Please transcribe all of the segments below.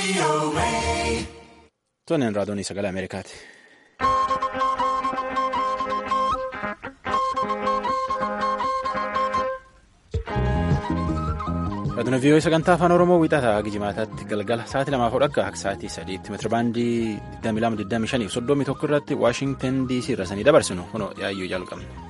Toonneen raadiyoonii sagalee Ameerikaati. Raadiyoon vii'oo sagantaa afaan Oromoo wiixataa Gijimaataatti galgala sa'aatii lamaaf hodhakka akka sa'aatii sadiitti meetirabaandii 2225 fi 31 irratti Waashingtan DC irra sanii dabarsinu kunoo yaayyuu jalqabne.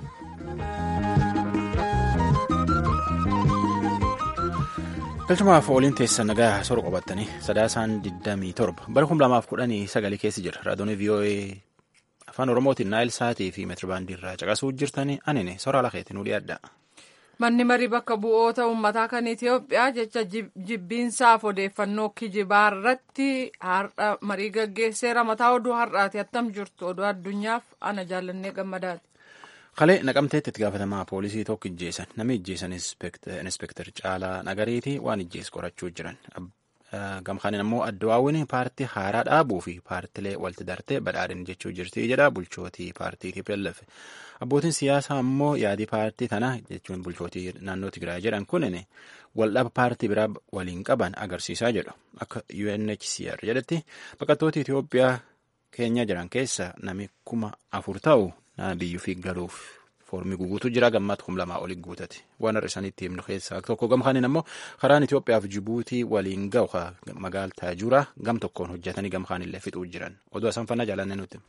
galchumaaf ooliin teessan nagaa soora qabattanii sadaasaan 27 bara 2019 keessa jira raadiyoon vii'oo afaan oromootiin naayil sa'aatii fi meetirabaandii irraa caqasuu jirtanii anine soora lakeetiin nu dhiyaadha. Manni marii bakka bu'oota uummataa kan Itoophiyaa jecha jibbiinsaaf odeeffannoo kijibaa irratti har'a marii gaggeesseera mataa oduu har'aati attam jirtu oduu addunyaaf ana jaallannee gammadaati. Kalee naqamteetti itti gaafatamaa poolisii tokko ijjeessan namni ijjeessan inspektar Caalaa Nagariitii waan ijjees qorachuu jiran. Gamkaaniin ammoo addawaawwan paartii haaraa dhaabuu fi paartilee walitti dartee badhaadhin jechuu jirti jedha bulchootii paartii TPLF. Abbootiin siyaasaa ammoo yaadii paartii tana jechuun bulchootii naannoo Tigraay jedhan kunin waldhaba paartii biraa waliin qaban agarsiisaa jedhu. Akka UNHCR jedhetti baqattoota Itoophiyaa keenya jiran keessa nami kuma afur ta'u biyyuu fi galuuf foormii guguutu jira gammaatti kum lamaa oli guutati waan har'a isaaniitti himnu keessaa tokko gamkaaniin ammoo karaan Itoophiyaaf Jibuutii waliin ga'u magaal Taajuraa gam tokkoon hojjetanii gamkaanillee fixuu jiran oduu asanfannaa jaalannee nuti.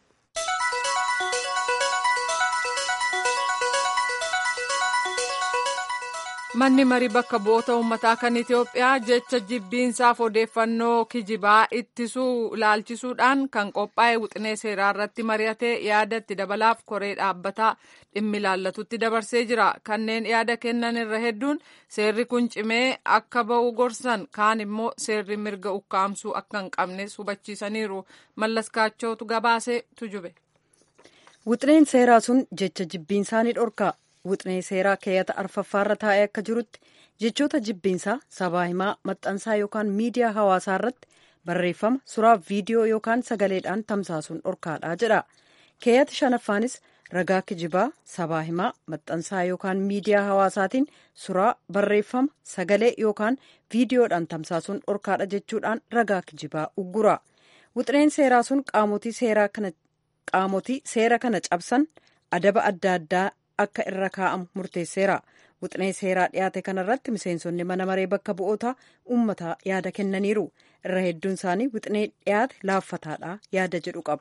Manni marii bakka bu'oota uummataa kan Itoophiyaa jecha jibbiinsaaf odeeffannoo kijibaa ittisuu ilaalchisuudhaan kan qophaa'e wixinee seeraa irratti mari'atee yaada itti dabalaaf koree dhaabbataa dhimmi ilaallatutti dabarsee jira. Kanneen yaada kennan irra hedduun seerri kun cimee akka ba'u gorsan kaan immoo seerri mirga ukkaamsuu akka hin qabnes hubachiisaniiru. Mallas Kaachootu gabaasee tujube. Wixineen seeraa sun jecha jibbiinsaa ni dhorka. Wixinee seeraa keeyyata arfaffaarra taa'ee akka jirutti jechoota jibbiinsaa sabaa himaa maxxansaa yookaan miidiyaa hawaasaa irratti barreeffama suraa viidiyoo yookaan sagaleedhaan tamsaasuun dhorkaadha jedha. Keeyyata shanaffaanis ragaa kijibaa sabaa himaa maxxansaa yookaan miidiyaa hawaasaatiin suraa barreeffama sagalee yookaan viidiyoodhaan tamsaasuun dhorkaadha jechuudhaan ragaa kijibaa uggura. Wixineen seeraa sun qaamotii seera kana cabsan adaba adda addaa. akka irra kaa'amu murteesseera wixinee seeraa dhiyaate kanarratti miseensonni mana maree bakka bu'oota uummataa yaada kennaniiru irra hedduun isaanii wixinee dhiyaate laaffataadha yaada jedhu qabu.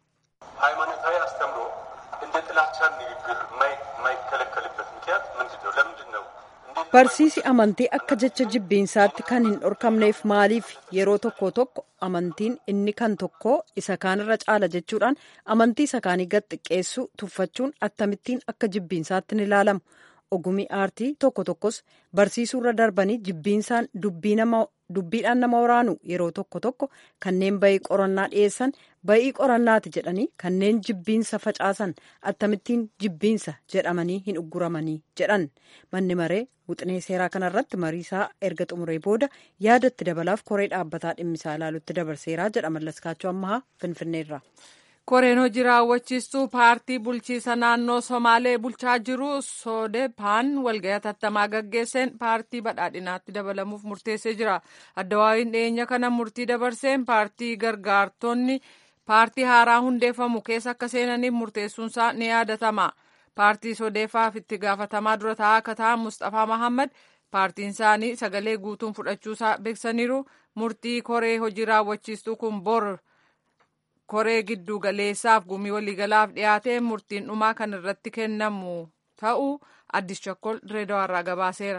ሃይማኖታዊ አስተምሮ እንደ ጥላቻ ንግግር የማይከለከልበት ምክንያት ምንድን ነው? ለምንድን ነው? Barsiisi amantii akka jecha jibbiinsaatti kan hin dhorkamneef maaliif yeroo tokko tokko amantiin inni kan tokko isa kaanirra caala jechuudhaan amantii isa kaanii gad xiqqeessuu tuffachuun akkamittiin akka jibbiinsaatti ni ilaalamu. Ogumii aartii tokko tokkos barsiisuurra darbanii jibbiinsaan dubbiidhaan nama waraanu yeroo tokko tokko kanneen bayii qorannaa dhiyeessan bayii qorannaati jedhanii kanneen jibbiinsa facaasan akkamittiin jibbiinsa jedhamanii hin ugguramanii jedhan manni maree wixinee seeraa kanarratti mariisaa erga xumuree booda yaadatti dabalaaf koree dhaabbataa dhimmisaa ilaalutti dabarseeraa jedha mallaskaachuu ammahaa finfinneerra. koreen hojii raawwachiistuu paartii bulchiisa naannoo somaalee bulchaa jiru soodepaan walga'ii hatattamaa gaggeesseen paartii badhaadhinaatti dabalamuuf murteessee jira addawaawiin dhiyeenya kana murtii dabarseen paartii gargaartonni paartii haaraa hundeeffamu keessa akka seenaniif murteessuunsaa ni yaadatama paartii sodeefaaf itti gaafatamaa dura taa'aa akka ta'an mustafaa mahammad paartiin isaanii sagalee guutuun fudhachuusaa beeksaniiru murtii koree hojii raawwachiistuu kun bor koree giddu galeessaaf gumii waliigalaaf dhiyaatee murtiin dhumaa kan irratti kennamu ta'uu addis chokkol direedawaarraa gabaaseera.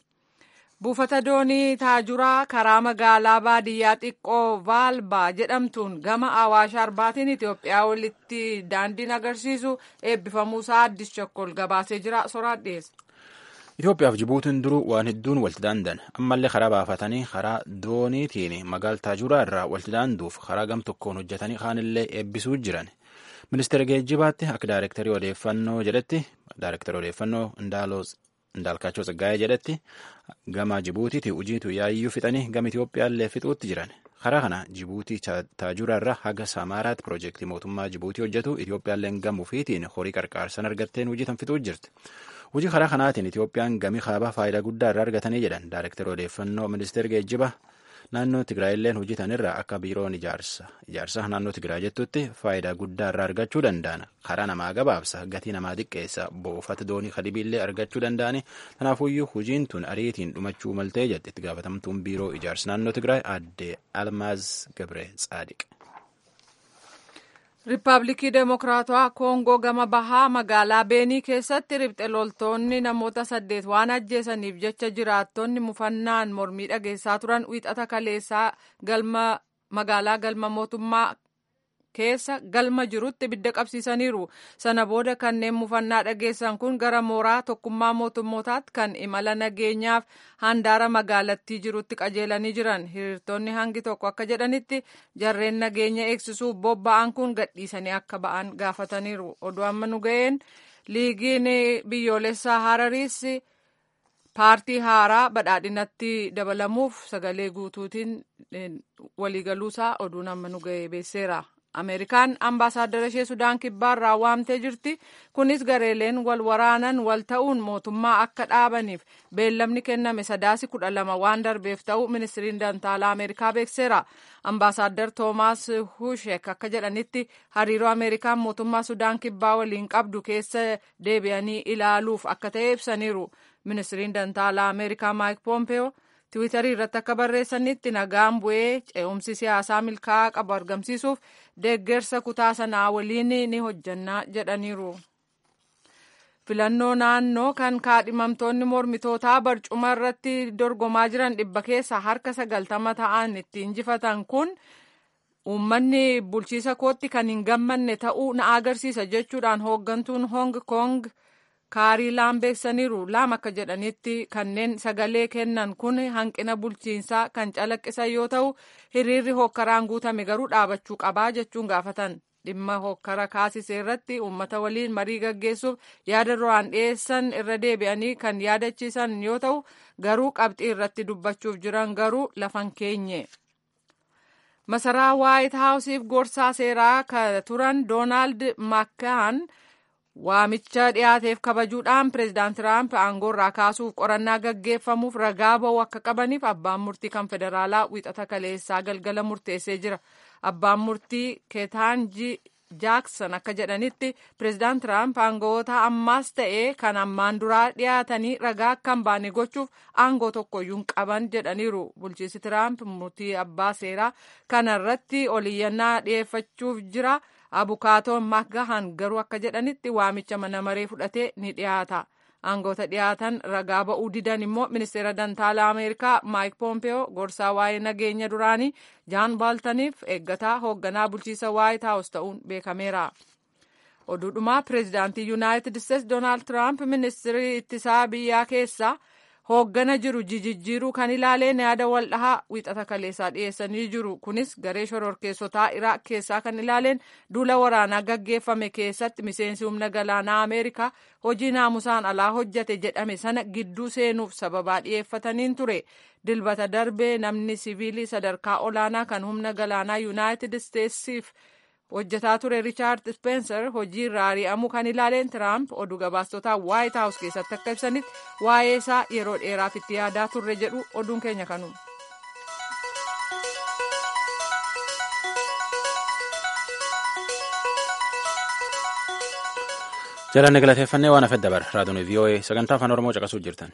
buufata doonii taajuraa karaa magaalaa baadiyyaa xiqqoo vaalbaa jedhamtuun gama awaash arbaatiin itiyoophiyaa walitti daandiin agarsiisu eebbifamuusaa addis chokkol gabaasee jira soraan dhiyeessa. Itoophiyaaf Jibuutiin duruu waan hedduun walitti daandan ammallee karaa baafatanii karaa dooniitiin magaalaa taajuraa irraa walitti daanduuf karaa gam tokkoon hojjetanii kaanillee eebbisuu jiran. Ministeera geejjibaatti akka daayirektarii odeeffannoo jedhetti daayirektarii odeeffannoo Indaalkaachoo Tsaggaayee jedhetti gama Jibuutiiti hojiitu yaayyuu fixanii gama Itoophiyaallee fixuutti jiran. Karaa kana Jibuutii taajuraa irraa haga Samaaraatti piroojeektii mootummaa Jibuutii hojjetu Itoophiyaalleen gama ofiitiin horii qarqaarsan argatteen hojii tan fixuu jirti. Hojii karaa kanaatiin Itoophiyaan gamii kaabaa faayidaa guddaa irraa argatanii jedhan Daayirektara odeeffannoo ministeera geejjibaa naannoo Tigraayilleen hojjetan irraa akka biiroon ijaarsa ijaarsa naannoo Tigraay jettutti faayidaa guddaa irraa argachuu danda'an karaa namaa gabaabsa gatii namaa xiqqeessa buufata doonii kadibiillee argachuu danda'ani kanaafuyyuu hojiin tun ariitiin dhumachuu maltee jette itti gaafatamtuun biiroo ijaarsa naannoo Tigraay aadde Almaaz Gabre Tsaadiq. Riippaabilikii Demokiraatawaa Koongoo gama bahaa magaalaa Beenii keessatti ribxe loltoonni namoota saddeet waan ajjeesaniif jecha jiraattonni mufannaan mormii dhageessaa turan wiixata kaleessaa galma magaalaa galma mootummaa keessa galma jirutti ibidda qabsiisaniiru. Sana booda kanneen mufannaa dhageessan kun gara mooraa tokkummaa mootummootaatti kan imala nageenyaaf handaara magaalattii jirutti qajeelanii jiran. Hiriirtonni hangi tokko akka jedhanitti jarreen nageenya eegsisuuf bobba'an kun gadhiisanii akka ba'an gaafataniiru. Oduu amma nu ga'een liigiin biyyoolessaa Harariis paartii haaraa badhaadhinatti dabalamuuf sagalee guutuutiin waliigaluusaa oduun amma nu ga'ee beeseera. Ameerikaan ambaasaaddara ishee Sudaan kibbaarraa waamtee jirti. Kunis gareeleen wal waraanan wal ta'uun mootummaa akka dhaabaniif beellamni kenname sadaasi kudha lama waan darbeef ta'u ministiriin dantaalaa Ameerikaa beekseera. Ambaasaaddar Toomaas Hushek akka jedhanitti hariiroo Ameerikaan mootummaa Sudaan kibbaa waliin qabdu keessa deebi'anii ilaaluuf akka ta'e ibsaniiru. Ministiriin dantaalaa Ameerikaa Maayik Poompeyoo tiwiitarii irratti akka barreessanitti nagaan bu'ee ce'umsi siyaasaa milkaa'aa qabu argamsiisuuf deeggarsa kutaa sanaa waliin ni hojjannaa jedhaniiru. filannoo naannoo kan kaadhimamtoonni mormitootaa barcuma irratti dorgomaa jiran dhibba keessa harka sagaltama ta'an itti injifatan kun uummanni bulchiisa kootti kan hin gammanne ta'uu na agarsiisa jechuudhaan hooggantuun hong kong kaarii laam beeksaniiru laam akka jedhanitti kanneen sagalee kennan kun hanqina bulchiinsaa kan calaqqisan yoo ta'u hiriirri hokkaraan guutame garuu dhaabachuu qabaa jechuun gaafatan dhimma hokkara kaasisee irratti uummata waliin marii gaggeessuuf yaada duraan dhiyeessan irra deebi'anii kan yaadachiisan yoo ta'u garuu qabxii irratti dubbachuuf jiran garuu lafan keenye. masaraa waayit haawusiif gorsaa seeraa ka turan doonaald makkaan waamicha dhiyaateef kabajuudhaan pireezidaant tiraamp aangoorraa kaasuuf qorannaa gaggeeffamuuf ragaa ba'uu akka qabaniif abbaan murtii kan federaalaa wiixata kaleessaa galgala murteessee jira abbaan murtii keetaanji jaaksan akka jedhanitti pireezidaant tiraamp aangoota ammaas ta'ee kan ammaan duraa dhiyaatanii ragaa akka hin baane gochuuf aangoo tokkoyyuu hin qaban jedhaniiru bulchiinsi tiraamp murtii abbaa seeraa kanarratti oliyyannaa dhiyeeffachuuf jira. abukaatoon makgahan garuu akka jedhanitti waamicha mana maree fudhatee ni dhiyaata aangoota dhiyaatan ragaa ba'uu didan immoo ministeera dantaalaa ameerikaa maayik poompeyoo gorsaa waa'ee nageenya duraanii jaan baaltaniif eeggataa hoogganaa bulchiisa waayit haawus ta'uun beekameera. oduudhumaa pireezidaantii yuunaayitid isteetsi doonaald tiraamp ministirii ittisaa biyyaa keessaa hooggana jiru jijjiiruu kan ilaaleen yaada wal dhahaa wiixata kaleessaa dhiyeessanii jiru kunis garee shororkeessotaa iraaq keessaa kan ilaaleen duula waraanaa gaggeeffame keessatti miseensi humna galaanaa ameerikaa hojii naamusaan alaa hojjate jedhame sana gidduu seenuuf sababaa dhiyeeffataniin ture dilbata darbee namni siviilii sadarkaa olaanaa kan humna galaanaa yuunaayitid isteetsiif hojjetaa ture riichaard speenser hojii irraa ari'amuu kan ilaaleen tiraamp oduu gabaastotaa waayit haawus keessatti akka ibsanitti waa'ee isaa yeroo dheeraaf itti yaadaa turre jedhu oduun keenya kanu. jalanne galateeffannee waan hafedda bara raadiyoon vii'oo'ee sagantaa afaan oromoo caqasuu jirtan.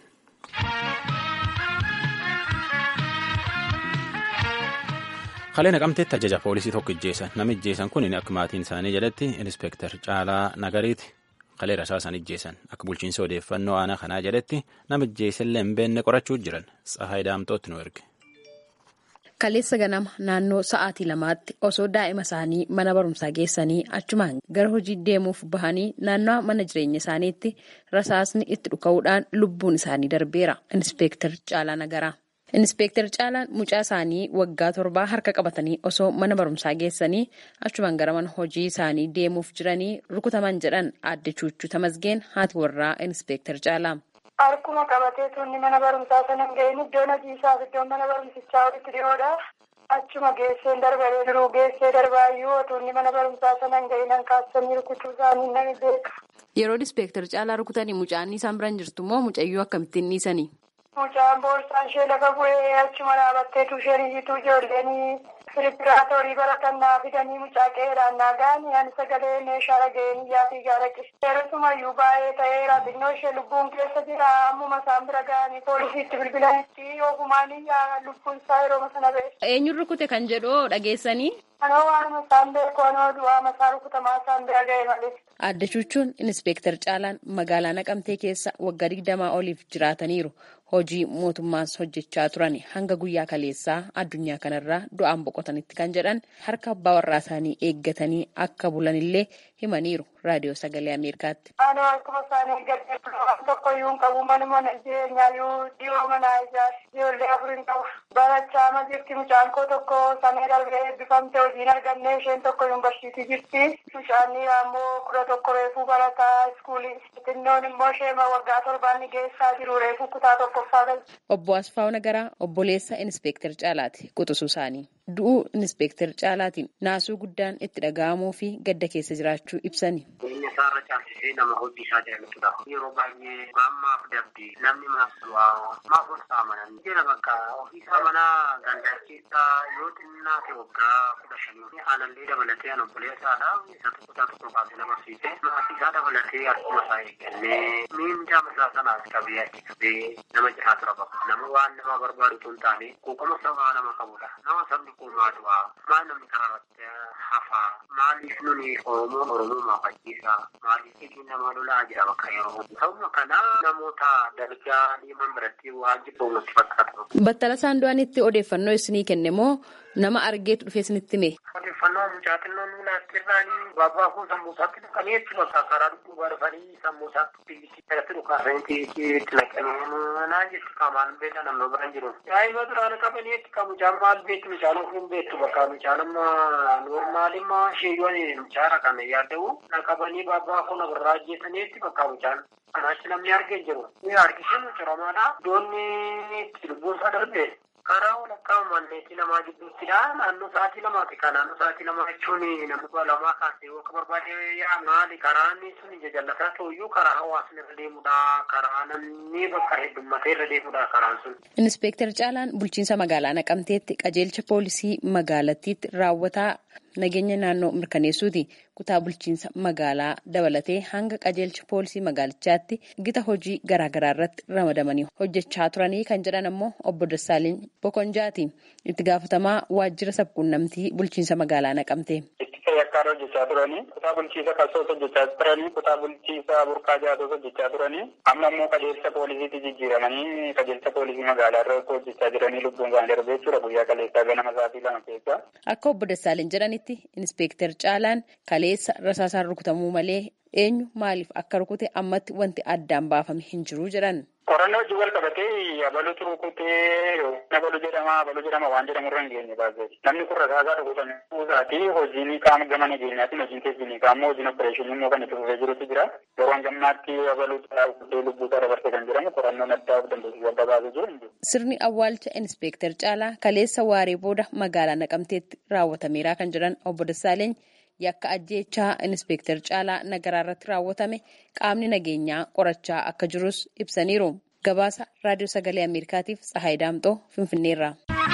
kalee naqamteetti ajaja poolisii tokko ijjeessan nama ijjeessan kun akka maatiin isaanii jedhetti inspektar caalaa nagariiti kalee rasaasan ijjeessan akka bulchiinsa odeeffannoo aanaa kanaa jedhetti nama ijjeessellee hin beenne qorachuu jiran tsahaay daamtootti nu erge. Kaleessa ganama naannoo sa'aatii lamaatti osoo daa'ima isaanii mana barumsaa geessanii achumaan gara hojii deemuuf bahanii naannoo mana jireenya isaaniitti rasaasni itti dhuka'uudhaan lubbuun isaanii darbeera. Inspektar Caalaa Nagaraa. Inspektar Caalaan mucaa isaanii waggaa torbaa harka qabatanii osoo mana barumsaa geessanii achumaan gara mana hojii isaanii deemuuf jiranii rukutaman jedhan aadde Chuuchuu Tamasgeen haati warraa Inspektar Caalaa. Harkuma qabatee tuunni mana barumsaa sana hin ga'in iddoon hojii isaaf iddoon mana barumsichaa walitti dhiyoodha. Achuma geessee darbanii jiru geessee darbaayyuu tuunni mana barumsaa sana hin ga'in hankaasanii rukutuu isaanii nami beeka. Yeroo Inspektar Caalaa rukutanii mucaan isaan biraan jirtu immoo mucayyuu akkamittiin dhiisanii? Mucaan boorsaan ishee lafa bu'ee achuma dhaabatteetu isheen iyyituu ijoolleen Firippiraatoorii baratannaa fidanii mucaa qeeraan naagaan ani sagalee meeshaa dhaga'een iyyaatii gaaraqe. Yeroosumayyuu baay'ee ta'eera xinnoo ishee lubbuun keessa jira ammuma isaan bira ga'anii poolisiitti bilbilanitti ofumaan iyyaa lubbuun isaa yeroo sana ba'e. Eenyuun rukute kan jedhu dhageessanii? Anoo waanuma isaan beeku anoo du'aa masaa rukutamaa isaan bira ga'e malee. Adda Chuuchuun Inispeektar Caalaan magaalaa Naqamtee keessa waggaa digdamaa oliif jiraataniiru. Hojii mootummaas hojjechaa turan hanga guyyaa kaleessaa addunyaa kanarraa du'aan boqotanitti kan jedhan harka abbaa warraa isaanii eeggatanii akka bulanillee himaniiru raadiyoo sagalee Ameerikaatti. Anoo akkuma isaan eeggatee waan tokko iyyuu hin qabu manuma jireenyaayyuu dhiyoo manaa ijaarsi ijoollee afur hin qabu. Barachaa ma jirti mucaan koo tokko samee darbee eebbifamte hojiin arganne isheen tokko yuunivarsiitii jirti. Mucaan ammoo kudha tokko reefuu barataa iskuulii. Xinnoon immoo sheema waggaa torbaan geessaa jiru reefuu kutaa tokkoffaa galti. Obbo Asfaaw Nagaraa obboleessa Inispeektar Caalaati quxisuu isaanii. Du'uu Inispeektar Caalaatiin naasuu guddaan itti dhaga'amuu fi gadda keessa jiraachuu ibsani. Jireenya isaarra caalchisee nama hojii isaa jaallatudha. Yeroo baay'ee maammaaf dabdi namni maaf du'aa maaf ol saamanan jira bakka ofiisaa manaa gandaa keessaa yoo xinnaa ta'e waggaa kudha shanii aanallee dabalatee an obboleessaadha isa tokko isaa tokko baasee nama barsiise maatii isaa dabalatee akkuma isaa eeggannee miindaa masaa sanaas qabee achi qabee nama jiraa tura bakka nama waan nama barbaadu tun taane quuqama sabaa nama qabudha nama sabni kun maa du'aa maal namni karaa irratti hafaa maaliif nuni oromoon oromoo fakkiisa maaliif isin nama lolaa jira bakka yeroo sababa kana namoota dalgaa dhiiman biratti waan jibbuu nutti fakkaatu. Battala Saandu'aanitti odeeffannoo isinii kenne moo nama argeetu dhufee isinitti hime? Odeeffannoo mucaa xinnoo nuulaatti irraanii baabaa kun sammuu isaatti dhukanii jechuudha bakka karaa dhukkuba dhufanii sammuu isaatti biyyattii irratti dhukaasanii itti naqanii naan jechu qaamaan beela namni biraan jiru. Daa'ima duraan qabanii jechu kan mucaan maal beektu mucaan ofiin beektu bakka mucaan amma noormaalimmaa sheeyyoon mucaara kana yaadda'u naqabanii baabaa kun irraa ajjeesanii jechu bakka mucaan. Kanaachi namni argee jiru. Ni argisiisu ciramaadha. Doonni itti lubbuun isaa darbe. Karaa walakkaa manneetii lamaa gidduuttidha. Naannoo sa'aatii lamaati. Kan naannoo sa'aatii lamaa jechuun namni kudha lamaa kaasee yoo akka barbaade yaa maali karaan sun ija jallataa ta'uyyuu karaa hawaasni irra deemudha. Karaa namni bakka heddummatee irra deemudha karaan sun. Inispeektar Caalaan bulchiinsa magaalaa Naqamteetti qajeelcha poolisii magaalattiitti raawwataa nageenya naannoo mirkaneessuuti. Kutaa bulchiinsa magaalaa dabalatee hanga qajeelcha poolisii magaalichaatti gita hojii garaagaraa irratti ramadamanii hojjechaa turanii kan jedhan ammoo obbo Dassaaleny Bokonjaati. Itti gaafatamaa waajjira sabquunnamtii bulchiinsa magaalaa naqamte. Yakkaan hojjechaa turanii kutaa bulchiinsa kalsoos hojjechaa turanii kutaa bulchiinsa burqaa jaatos hojjechaa turanii amma immoo qajeelcha poolisiitti jijjiiramanii qajeelcha poolisii magaalaa irra hojjechaa jiranii lubbuun isaanii darbee jechuudha guyyaa kaleessaa ganama sa'aatii lama keessa. Akka obbo Dassaaleny jedhanitti Inispeektar Caalaan kaleessa rasaasaan rukutamuu malee eenyu maaliif akka rukute ammatti wanti addaan baafame hin jiru jedhan. Qorannoo wajjin wal qabatee abaluutu rukutee abaluu jedhama abaluu jedhama waan jedhamu irra hin geenye baasee namni kun rasaasaa rukutame kuusaati hojiin qaama gama nageenyaatiin hojiin teessini qaama hojiin opereeshinii immoo kan itti fufee jirutu jira yeroo gammaatti abaluu rukutee lubbuu isaa dabarsee kan jedhamu qorannoon addaa of dandeessisuu adda baasee jiru. Sirni awwaalcha Inispeektar Caalaa kaleessa waaree booda magaalaa Naqamteetti raawwatameera kan jedhan obbo Dassaaleny yakka ajjeechaa Inispeektar Caalaa Nagaraa irratti raawwatame qaamni nageenyaa qorachaa akka jirus ibsaniiru. Gabaasa Raadiyoo Sagalee Ameerikaatiif Tsahaay Daamxoo Finfinneerraa.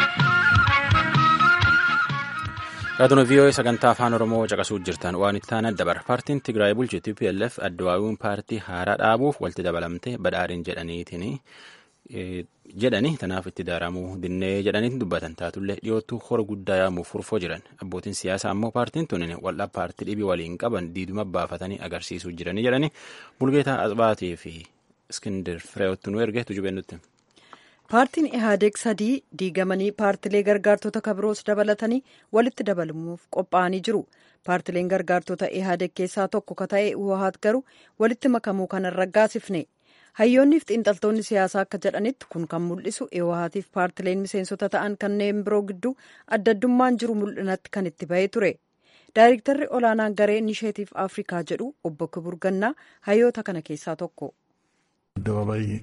Raadiyoo VOA sagantaa afaan Oromoo caqasuu jirtan waan itti aanan dabar. Paartiin Tigraay bulchu TPLF addawaawuun paartii haaraa dhaabuuf walitti dabalamte badhaadhin jedhaniitiin jedhani tanaaf itti daaramuu dinnee jedhaniitiin dubbatan taatullee dhiyoottuu hora guddaa yaamuuf furfoo jiran abbootiin siyaasaa ammoo paartiin tunin wal'a paartii dhibii waliin qaban diiduma baafatanii agarsiisuu jiranii jedhani bulgeetaa asbaatii fi iskindir fireewotti nu erge tujubeen nutti. paartiin ihaadeeg sadii diigamanii paartilee gargaartota kabiroos dabalatanii walitti dabalamuuf qophaa'anii jiru paartileen gargaartota ihaadeeg keessaa tokko ka ta'e uhaat garuu walitti makamuu kana raggaasifne. hayyoonniif xiinxaltoonni siyaasaa akka jedhanitti kun kan mul'isu eewahaatiif paartileen miseensota ta'an kanneen biroo gidduu adda addummaan jiru mul'inatti kan itti bahee ture daayirektarri olaanaan garee inisheetiif afrikaa jedhu obbo kibur gannaa hayyoota kana keessaa tokko. አደባባይ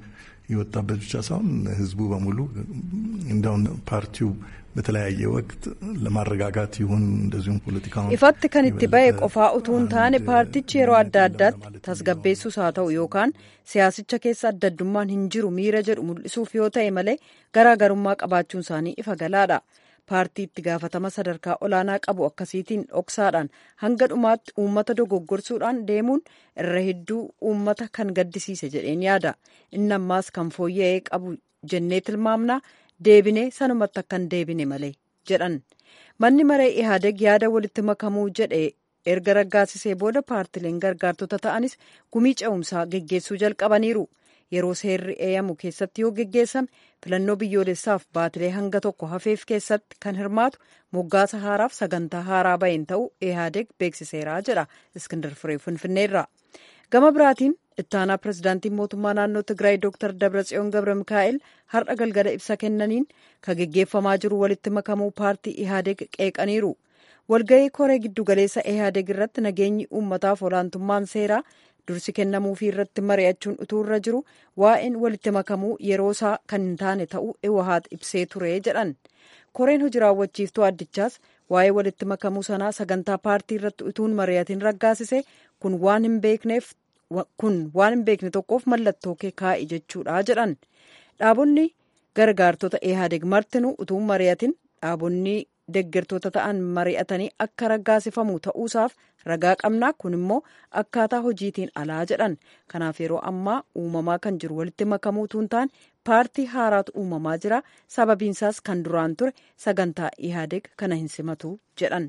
የወጣበት ብቻ ሳይሆን ህዝቡ በሙሉ እንደውን ፓርቲው በተለያየ ወቅት ለማረጋጋት ይሁን እንደዚሁም ፖለቲካውን ifatti kan itti ba'e qofaa utuu hin taane paartichi yeroo adda addaatti tasgabbeessuus haa ta'u yookaan siyaasicha keessa adda addummaan hin jiru miira jedhu mul'isuuf yoo ta'e malee garaagarummaa qabaachuun isaanii ifa galaadha. paartii itti gaafatama sadarkaa olaanaa qabu akkasiitiin dhoksaadhaan hanga dhumaatti uummata dogoggorsuudhaan deemuun irra hedduu uummata kan gaddisiise jedheen yaada inni ammaas kan fooyya'ee qabu jennee tilmaamnaa deebinee sanumatti akka hin deebine malee jedhan manni maree ihaadeg yaada walitti makamuu jedhe erga raggaasisee booda paartileen gargaartota ta'anis gumii ce'umsaa geggeessuu jalqabaniiru. yeroo seerri eeyyamu keessatti yoo geggeessame filannoo biyyoolessaaf baatilee hanga tokko hafeef keessatti kan hirmaatu moggaasa haaraaf sagantaa haaraa baheen ta'uu ihaadeg beeksiseera jedha iskindar firee finfinneerra gama biraatiin ittaanaa pirezidaantiin mootummaa naannoo tigraay dooktar dabratsiyoon gabra mikaa'el har'a galgala ibsa kennaniin ka geggeeffamaa jiru walitti makamuu paartii ihaadeg qeeqaniiru walga'ii koree giddugaleessa ihaadeg irratti nageenyi uummataaf olaantummaan seeraa dursi kennamuufii irratti mari'achuun utuu irra jiru waa'een walitti makamuu yeroo isaa kan hin taane ta'uu iwahaat ibsee ture jedhan koreen hojii raawwachiiftuu addichaas waa'ee walitti makamuu sanaa sagantaa paartii irratti utuun mari'atiin raggaasise kun waan hin beekneef kun waan hin beekne tokkoof mallattoo kee kaa'i jechuudha jedhan dhaabonni gargaartota ihaadeg martinuu utuun mari'atin dhaabonni deggertoota ta'an mari'atanii akka raggaasifamu ta'uusaaf ragaa qabnaa kun immoo akkaataa hojiitiin alaa jedhan kanaaf yeroo ammaa uumamaa kan jiru walitti makamuu utuu hin taane paartii haaraatu uumamaa jira sababiinsaas kan duraan ture sagantaa ihaadeg kana hin simatu jedhan.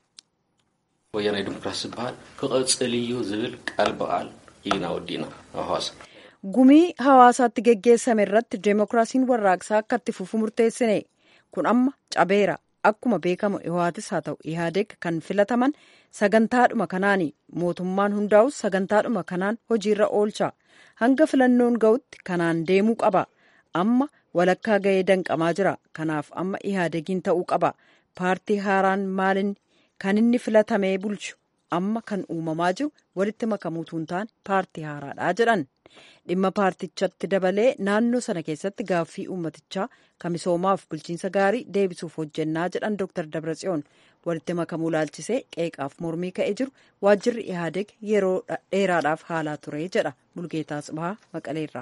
ወያናዊ ዲሞክራሲ ዝበሃል ክቐፅል እዩ ዝብል ቃል በቃል ኢና ወዲና ኣብ ሐዋሳ gumii hawaasaatti geggeessame irratti deemokiraasiin warraaqsaa akka itti fufu murteessine kun amma cabeera akkuma beekamu ihaatis haa ta'u ihaadeg kan filataman sagantaadhuma kanaani mootummaan hundaa'us sagantaadhuma kanaan hojiirra oolcha hanga filannoon ga'utti kanaan deemuu qaba amma walakkaa ga'ee danqamaa jira kanaaf amma ihaadegiin ta'uu qaba paartii haaraan maalin kan inni filatamee bulchu amma kan uumamaa jiru walitti makamuutu hin taane paartii haaraadha jedhan dhimma paartichatti dabalee naannoo sana keessatti gaaffii uummatichaa misoomaaf bulchiinsa gaarii deebisuuf hojjennaa jedhan dooktar dabratsiyoon walitti makamuu laalchisee qeeqaaf mormii ka'ee jiru waajjirri ihaadeg yeroo dheeraadhaaf haalaa ture jedha bulgeetaa tsibahaa maqaleerra.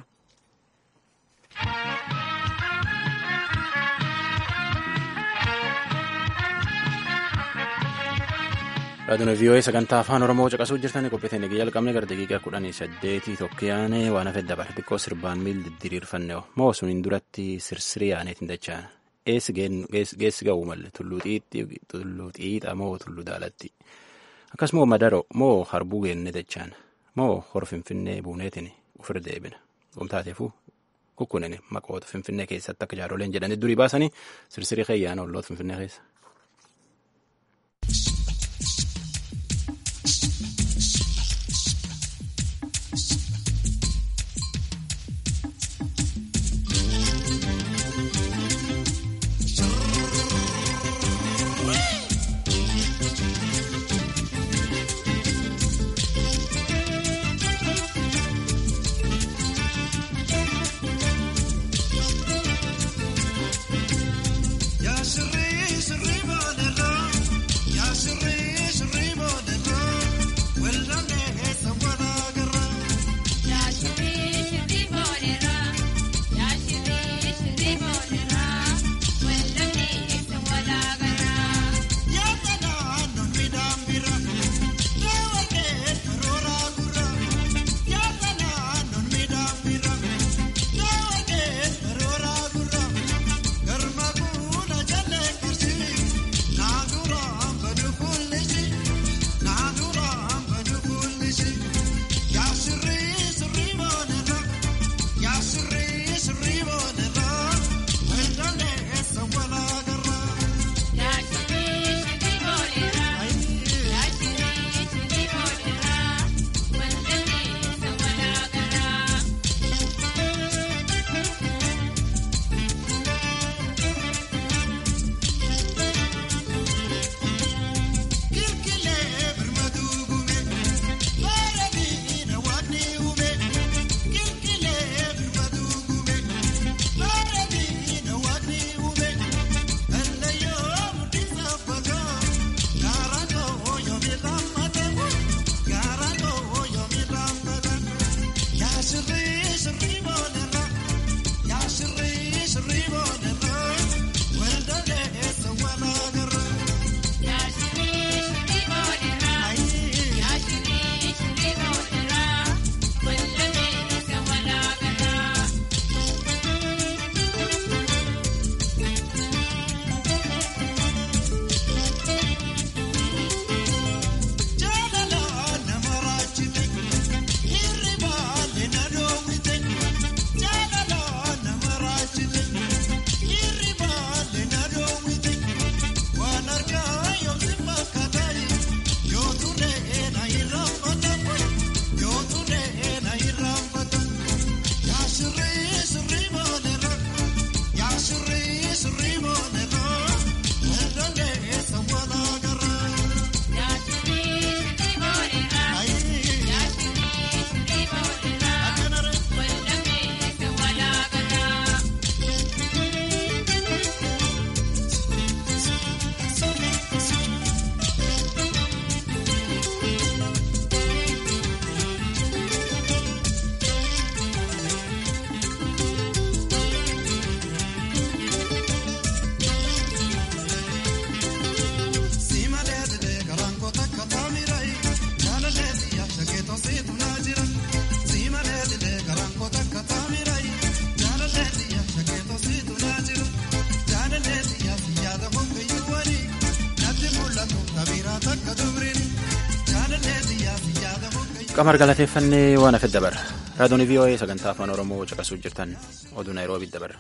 raadiyoon vii'oo'ee sagantaa afaan oromoo caqasuu jirtanii qophiitiin eegee jalqabne gara daqiiqaa kudhanii saddeetii tokkoyaane waan hafe dabar xiqqoo sirbaan miil didiriirfanne moo suniin duratti sirsirii aaneetiin dachaan eessi geessi ga'uu malle tulluu xiixa moo tulluu daalatti akkasuma madaro moo harbuu geenne dachaan moo hor finfinnee buuneetiin ofirra deebina gomtaateefuu kukkunin maqoota finfinnee keessatti akka jaaroleen jedhanii durii baasanii sirsirii keeyyaana olloota finfinnee keessa. Ya sirrii sirrii. qamar galateeffannee waan hafe dabarra raadiyoon vii'oo'ee sagantaa afaan oromoo caqasuu jirtan oduu naayiroobii dabarra.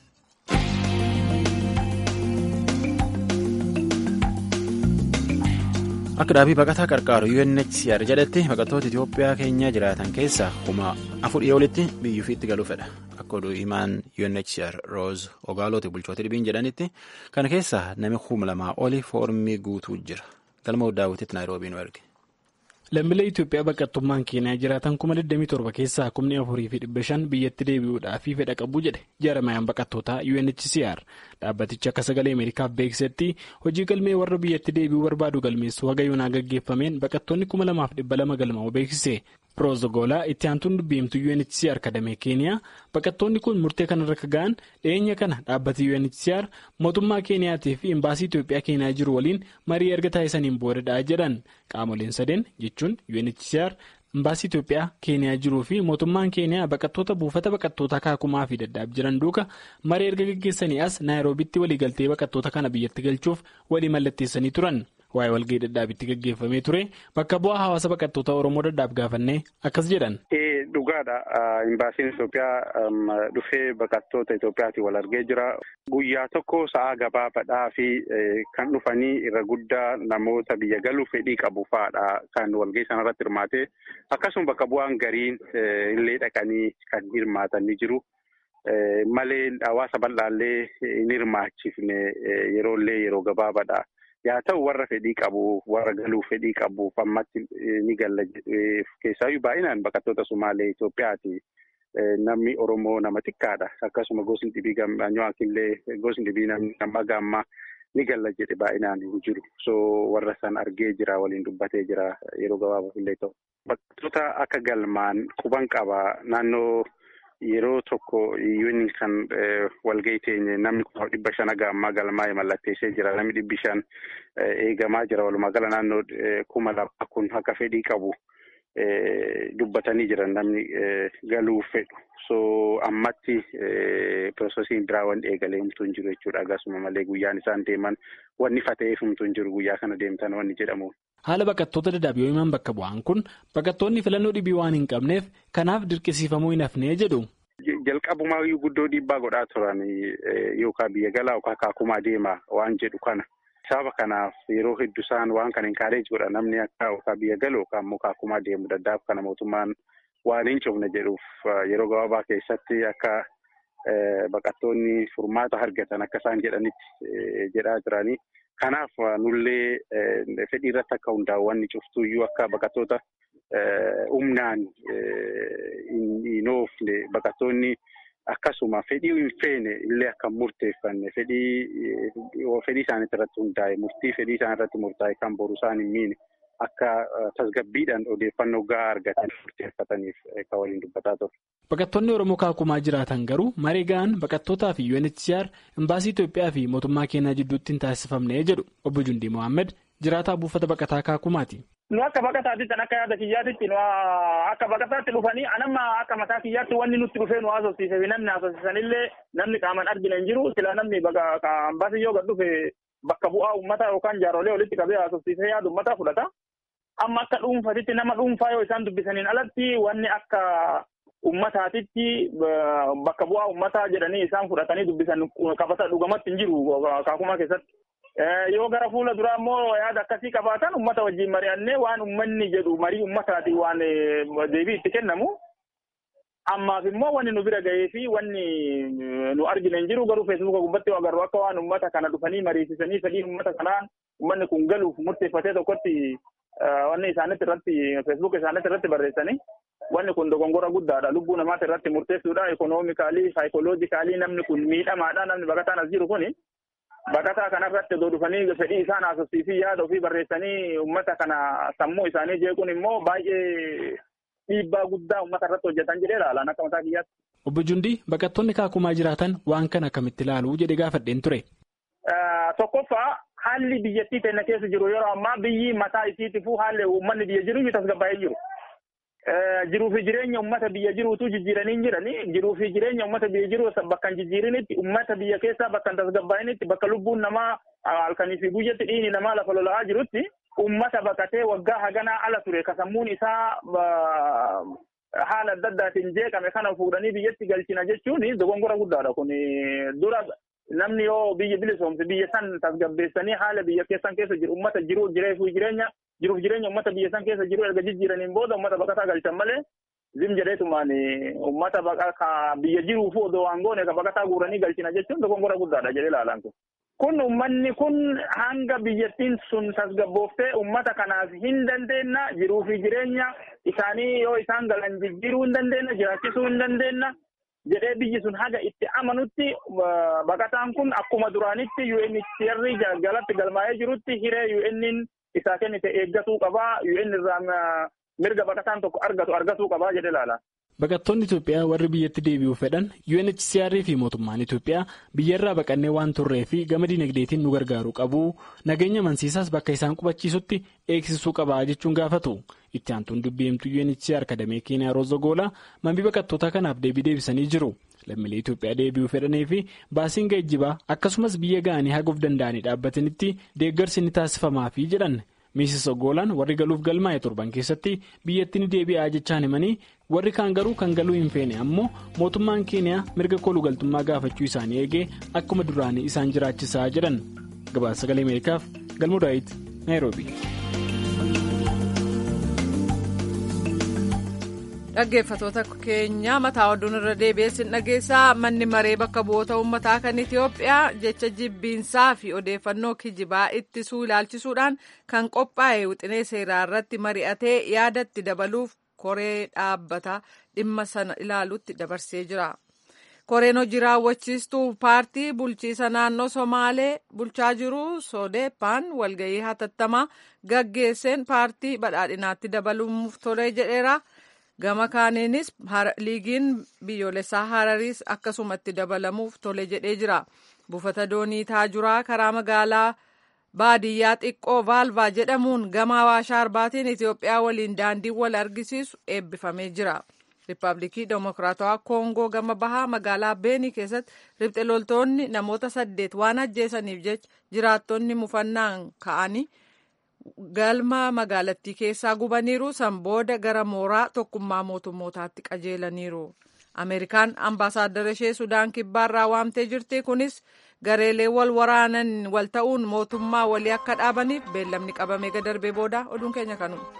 akka dhaabii baqataa qarqaaru UNHCR jedhetti baqattoota Itoophiyaa keenya jiraatan keessaa kuma afurii olitti biyyuufiitti galuu fedha akka oduu himaan UNHCR Rose Ogaalooti bulchoota dhibiin jedhanitti kana keessaa nami kuma lamaa oli foormii guutuu jira galma daawwititti naayiroobii nu erge. Lammiilee Itoophiyaa baqattummaan Keeniyaa jiraatan kuma 27 keessaa kumni afurii fi dhibba shan biyyatti deebi'uudhaaf fedha qabu jedhe jaarmayaan baqattootaa UNHCR dhaabbatichi akka sagalee Ameerikaaf beeksisetti hojii galmee warra biyyatti deebi'uu barbaadu galmeessuu haga yoonaa gaggeeffameen baqattoonni kuma lamaaf dhibba lama galmaa'uu beeksise. Roozogolaa itti aantuun dubbiimtuu UNHCR kadamee Keeniyaa baqattoonni kun murtee kanarra akka ga'an dhiyeenya kana dhaabbati UNHCR mootummaa Keeniyaatii fi imbaasii Itoophiyaa Keeniyaa jiru waliin marii erga taasisaniin boodadha jedhan qaamoleen sadeen jechuun UNHCR imbaasii Itoophiyaa Keeniyaa jiruu fi mootummaan Keeniyaa baqattoota buufata baqattootaa kaakumaa fi daddaaf jiran duuka marii erga gaggeessanii as naayiroobitti waliigaltee baqattoota kana biyyatti galchuuf walii mallatteessanii turan. waa'ee walgahii dadhaabitti gaggeeffamee ture bakka bu'aa hawaasa baqattoota oromoo dadhaaf gaafannee akkas jedhan. dhugaadha imbaasiin Itoophiyaa dhufee baqattoota Itoophiyaatiin wal argee jira guyyaa tokko sa'a gabaabaadhaa fi kan dhufanii irra guddaa namoota biyya galuu fedhii qabu fa'aadha kan walgahii sanarratti hirmaate akkasuma bakka bu'aan gariin illee dhaqanii kan hirmaatan ni jiru. malee hawaasa bal'aallee hin hirmaachifne yeroollee yeroo gabaabaadha. yaa ta'u warra fedhii qabu warra galuu fedhii qabuuf ammatti ni galla keessaayyuu baay'inaan baqattoota Sumaalee Itoophiyaati. Namni Oromoo nama xiqqaadha. Akkasuma gosni dhibii gammaanyoo gosni dhibii nama gaammaa ni galla jedhe baay'inaan hin jiru. So warra san argee jira waliin dubbatee jira yeroo gabaabaaf illee ta'u. Baqattoota akka galmaan quban qaba naannoo. Yeroo tokko yuuni kan walgahii teenye namni kuma dhibba shan haga ammaa galmaa'ee mallatteessee jira. Namni dhibbi shan eegamaa jira. Walumaa gala naannoo kuma lama kun akka fedhii qabu dubbatanii jiran namni galuu fedhu. So ammatti piroosesiin biraa wanti eegalee himtuu hin jiru jechuudha. Akkasuma malee guyyaan isaan deeman wanni fata'eef himtuu hin jiru guyyaa kana deemtan wanni jedhamu. Haala baqattoota dadhaab yoo himan bakka bu'aan kun baqattoonni filannoo dhibii waan hin qabneef kanaaf dirqisiifamuu hin hafnee jedhu. Jalqabumaa guddoo dhiibbaa godhaa turan yookaan biyya galaa yookaan kaakumaa deemaa waan jedhu kana. Sababa kanaaf yeroo hedduu isaan waan kana inkaareej godha namni akka yookaan biyya galu yookaan immoo kaakumaa deemu dadhaab kana mootummaan waan hin cufne jedhuuf yeroo gabaabaa keessatti akka baqattoonni furmaata argatan akka isaan jedhanitti jedhaa jiranii. Kanaaf nullee fedhii irratti akka hundaa'u wanni cuftuyyuu akka baqattoota humnaan hin oofne baqattoonni akkasuma fedhii hin feene illee akka murteeffanne fedhii isaaniitti irratti hundaa'e murtii fedhii isaan irratti murtaa'e kan boru isaan hin miine akka tasgabbiidhaan odeeffannoo gahaa argatan murteeffataniif kan waliin dubbataa ture. Baqattoonni Oromoo kaakumaa jiraatan garuu maree ga'an baqattootaa fi UNHCR imbaasii Itoophiyaa fi mootummaa keenyaa jidduutti hin taasifamne jedhu obbo Jundii Mohaammed jiraataa buufata baqataa kaakumaati. Nu akka baqataatti akka yaada kiyyaatitti akka baqataatti dhufanii anamma akka mataa kiyyaatti wanni nutti dhufee nu haasofsiisee fi namni haasofsiisanillee namni qaaman argina hin jiru sila namni ambaasii yoo gad dhufe bakka bu'aa uummataa yookaan jaarolee walitti qabee haasofsiisee yaada uummataa fudhata. Amma akka dhuunfatitti nama dhuunfaa yoo isaan dubbisaniin alatti wanni akka ummataatitti bakka bu'aa ummataa jedhanii isaan fudhatanii dubbisan qabata dhugamatti hin jiru kaakumaa keessatti. Yoo gara fuula duraa immoo yaada akkasii qabaatan ummata wajjin mari'annee waan ummanni jedhu marii ummataati waan deebii itti kennamu. Ammaaf immoo wanni nu bira gahee fi wanni nu argine hin jiru garuu feesbuuka gubbatti agarru akka waan ummata kana dhufanii mariisisanii fedhii ummata kanaan ummanni kun galuuf murteeffatee tokkotti wanni isaanitti irratti feesbuuka isaanitti irratti barreessanii. Wanni kun dogongora guddaadha. Lubbuu namaati irratti murteessuudha. Ikoonoomikaalii, saayikooloojikaalii namni kun miidhamaadha. Namni baqataan as jiru kuni baqataa kanarratti odoo dhufanii fedhii isaan haasofsiisii yaada ofii barreessanii uummata kana sammuu isaanii jeequun immoo baay'ee dhiibbaa guddaa uummata irratti hojjetan jedhee ilaalan akka mataa kiyyaatti. Obbo Jundii baqattoonni kaakumaa jiraatan waan kana akkamitti ilaaluu jedhee gaafadheen ture. Tokkoffaa haalli biyyattii teenya keessa jiru yeroo ammaa biyyi mataa isiitifuu haalli uummanni biyya jiru tasgabbaa'ee jiru. Jiruu fi jireenya uummata biyya jiruutu jijjiiranii hin jirani. Jiruu fi jireenya uummata biyya jiru bakka hin jijjiirinitti uummata biyya keessaa bakka hin tasgabbaa'initti bakka lubbuun namaa halkanii fi guyyatti dhiigni namaa lafa lola'aa jirutti ummata baqatee waggaa haganaa ala ture ka sammuun isaa haala adda addaatiin jeeqame kana fuudhanii biyyatti galchina jechuun dogongora guddaadha kun dura namni yoo biyya bilisoomse biyya san tasgabbeessanii haala biyya keessan keessa jiru ummata jiru jireefu jireenya jiruuf jireenya ummata biyya san keessa jiru erga jijjiiraniin booda ummata baqataa galchan malee zim jedheetumaan ummata ka biyya jiruufu odoo waan goone ka baqataa guuranii galchina jechuun dogongora guddaadha jedhee ilaalan kun. Kun ummanni kun hanga biyyattiin sun tasgabbooftee ummata kanaaf hin dandeenna jiruu fi jireenya isaanii yoo isaan galan jijjiiruu hin dandeenna jiraachisuu hin dandeenna jedhee biyyi sun haga itti amanutti baqataan kun akkuma duraanitti UNHCR jalatti galmaa'ee jirutti hiree UN'n isaa kennite eeggatuu qabaa UN irraa mirga baqataan tokko argatu argatuu qabaa jedhe ilaala. Baqattoonni Itoophiyaa warri biyyatti deebi'uu fedhan UNHCR fi mootummaan Itoophiyaa biyyarraa baqannee waan turree fi gama dinagdeetiin nu gargaaruu qabu nageenya amansiisaas bakka isaan qubachiisutti eegsisuu qabaa jechuun gaafatu. Itti aantuun dubbi'imtuu UNHCR kadamee Keeniyaa Roozogoola mambii baqattoota kanaaf deebii deebisanii jiru. Lammiilee Itoophiyaa deebi'uu fedhanii fi baasiin geejjibaa akkasumas biyya ga'anii haguuf danda'anii dhaabbatanitti deeggarsi ni taasifamaafii jedhan. Miisis Ogoolaan warri galuuf galmaa'e torban keessatti biyyatti ni deebi'aa jechaan himanii warri kaan garuu kan galuu hin feene ammoo mootummaan keeniyaa mirga koluu galtummaa gaafachuu isaanii eegee akkuma duraanii isaan jiraachisaa jedhan gabaasa sagalee ameerikaaf galmoo daawit naayiroobi. dhaggeeffatoota keenya mataa oduun irra deebi'eessin dhageessaa manni maree bakka bu'oota uummataa kan itiyoophiyaa jecha jibbiinsaa fi odeeffannoo kijibaa ittisuu ilaalchisuudhaan kan qophaa'e wixinee seeraa irratti mari'atee yaadatti dabaluuf koree dhaabbata dhimma sana ilaalutti dabarsee jira. koreen hojii raawwachiistuu paartii bulchiisa naannoo somaalee bulchaa jiru sodeepaan walgahii hatattamaa gaggeesseen paartii badhaadhinaatti dabaluuf tolee jedheera. gama kaaniinis liigiin biyyoolessaa harariis akkasumatti dabalamuuf tole jedhee jira buufata doonii taajuraa karaa magaalaa baadiyyaa xiqqoo vaalvaa jedhamuun gama waashaa arbaatiin itiyoophiyaa waliin daandii wal argisiisu eebbifamee jira riippaabilikii demokiraatawaa koongoo gama bahaa magaalaa beenii keessatti ribxe loltoonni namoota saddeet waan ajjeesaniif jecha jiraattonni mufannaan ka'anii. galma magaalattii keessaa gubaniiru san booda gara mooraa tokkummaa mootummootaatti qajeelaniiru ameerikaan ambaasaaddara ishee sudaan kibbaarraa waamtee jirti kunis gareelee wal waraanan wal ta'uun mootummaa walii akka dhaabaniif beellamni qabamee gadarbee booda oduun keenya kanuma.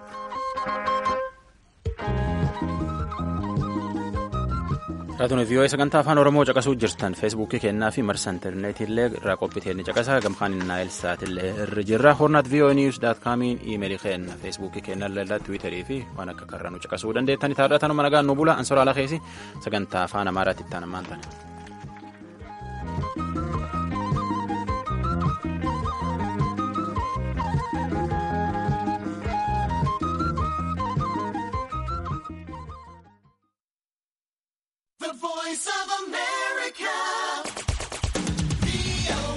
Raatuun vii'oo'ee sagantaa afaan Oromoo caqasuu jirtan feesbuukii kennaa fi marsa intarneetiillee irraa qophitee ni caqasa gamkaan naayil saatillee irra jirra hornaat vii'oo'ee niiwus daat kaamiin iimeelii kenna feesbuukii kenna illee tiwiitarii fi waan akka karra nu caqasuu dandeettani taadhatanuma nagaan nu bula ansoraa lakeesi sagantaa afaan amaaraatti itti aanammaan tana. The voice of America.